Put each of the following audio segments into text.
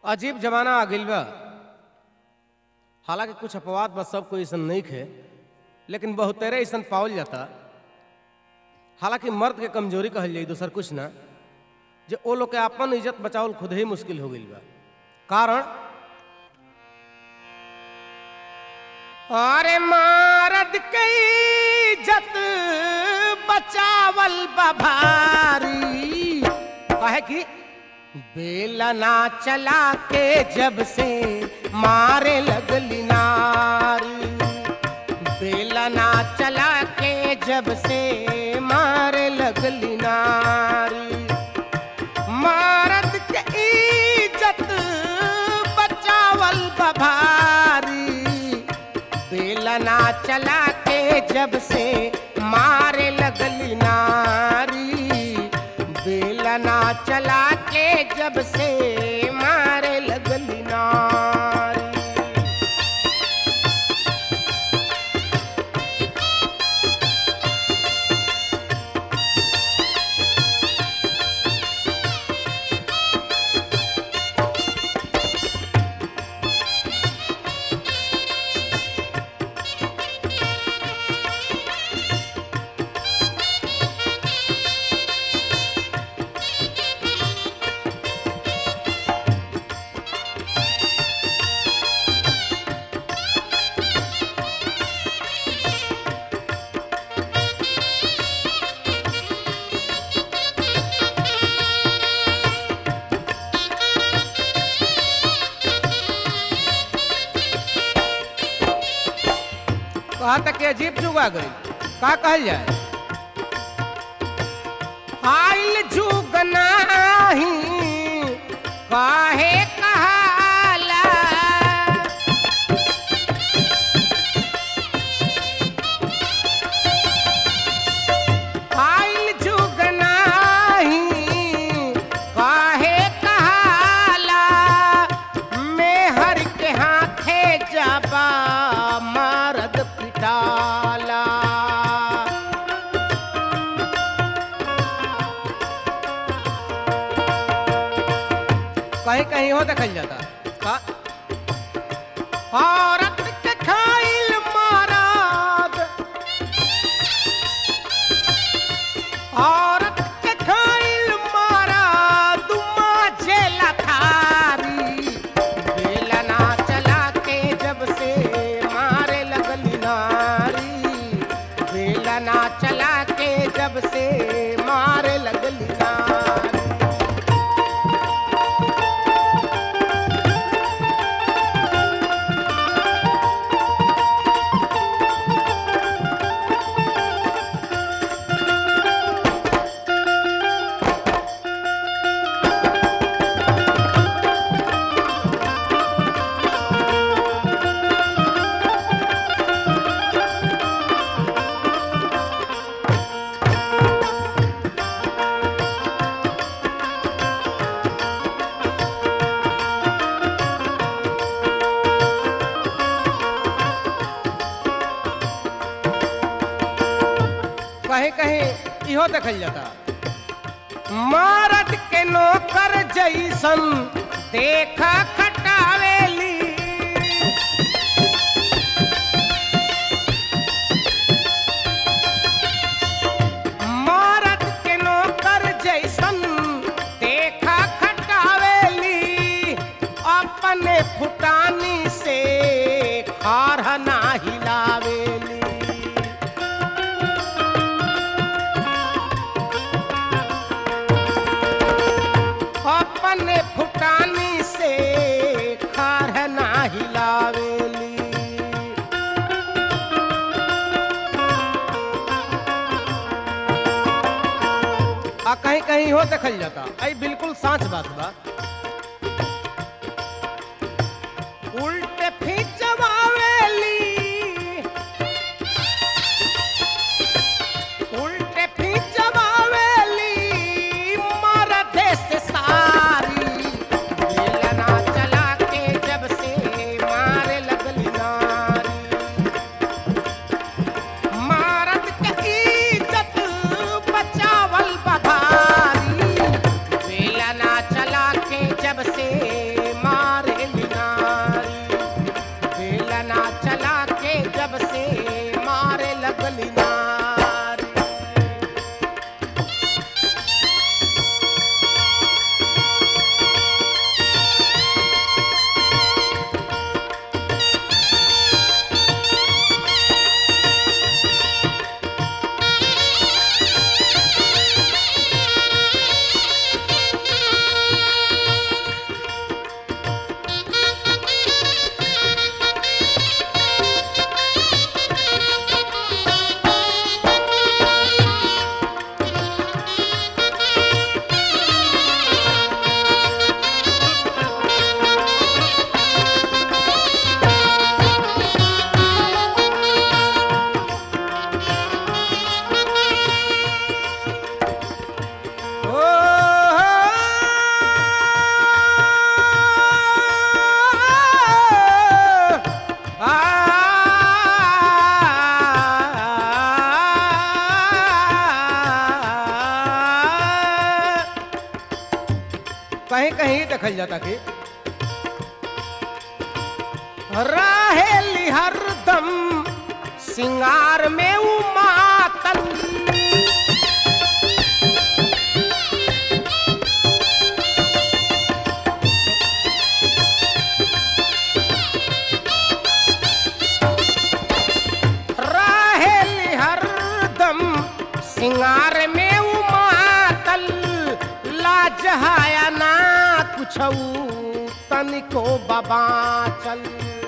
अजीब जमाना आ गइल बा हालांकि कुछ अपवाद बा सब कोई ऐसन नहीं खे लेकिन बहुतेरे ऐसन पावल जाता हालांकि मर्द के कमजोरी कहल जाई दोसर कुछ ना जे ओ लोग के अपन इज्जत बचावल खुद ही मुश्किल हो गइल बा कारण अरे मारद के इज्जत बचावल बभारी कहे कि बेलना चला के जब से मारे लगली नारी बेलना चला के जब से मारे लगली नारी मारद के इज्जत बचावल बभारी बेलना चला के जब से मारे लगली नारी बेलना चला के जब से मारे लगली नारी कहा तक के अजीब जुग आ गई का कहल जाए आइल जुग नाही काहे कहाला आइल जुग नाही काहे कहाला मैं हर के हाथे जाबा मारद पिटाला कहीं कहीं हो देखल जाता का औरत के खाइल माराद औरत के खाइल माराद जेला थारी बेलना चला के जब से मारे लगली नारी बेलना चला के जब से मारे लगली नारी कहीं कहीं इहो देखल जाता मारद के नौकर जैसन देखा खटावेली मारद के नौकर जैसन देखा खटावेली अपने फुटानी से खार ना हिलावेली अपने फुटानी से खार ना हिलावेली आ कहीं कहीं हो देखल जाता आई बिल्कुल साच बात बा उल्टे खिंचवावेली उल्टे खिंचवावेली मरदे से सारी बेलना चला के जब से मारे लगली नारी मारद के इज्जत बचावल बधारी बेलना चला कहीं कहीं देखल जाता कि रहेली हरदम सिंगार में उमातल रहेली हरदम सिंगार में उमातल लाज हाया ना कुछ तनिको बाबा चल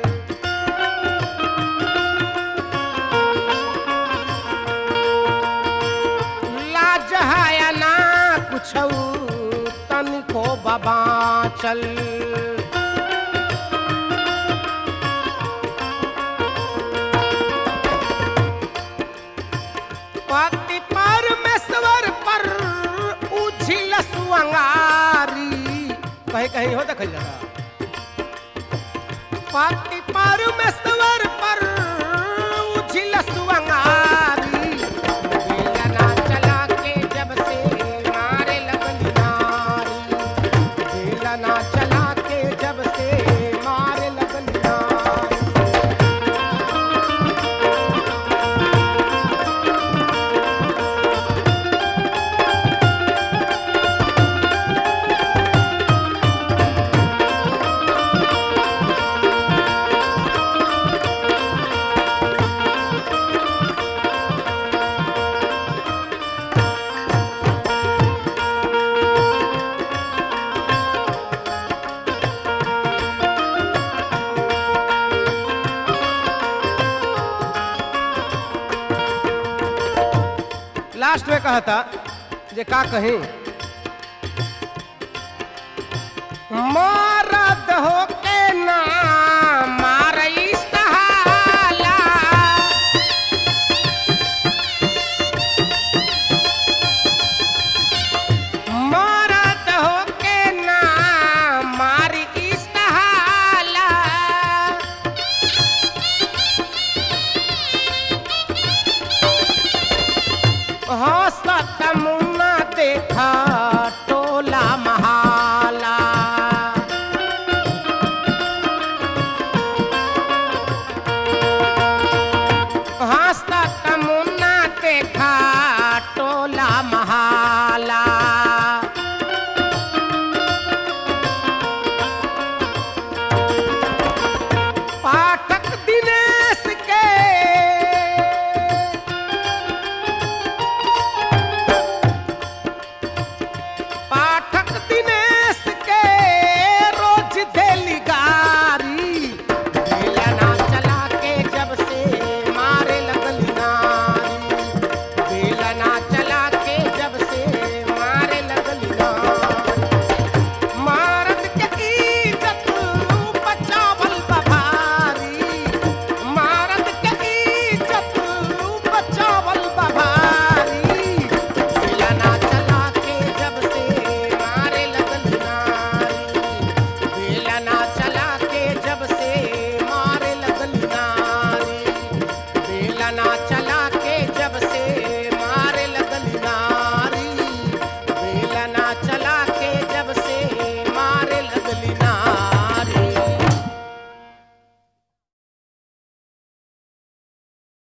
लाज हाया ना कुछ तनिको बाबा चल पति परमेश्वर पर उछिल सुअंगारी कहीं कहीं हो देखल जाता पति परमेश्वर पर उछिल सुअंगारी बेलना चला के जब से मारे लगन नारी बेलना चला के जब से मारे लगन नारी लास्ट में कहा था जे का कहीं मरद हो के ना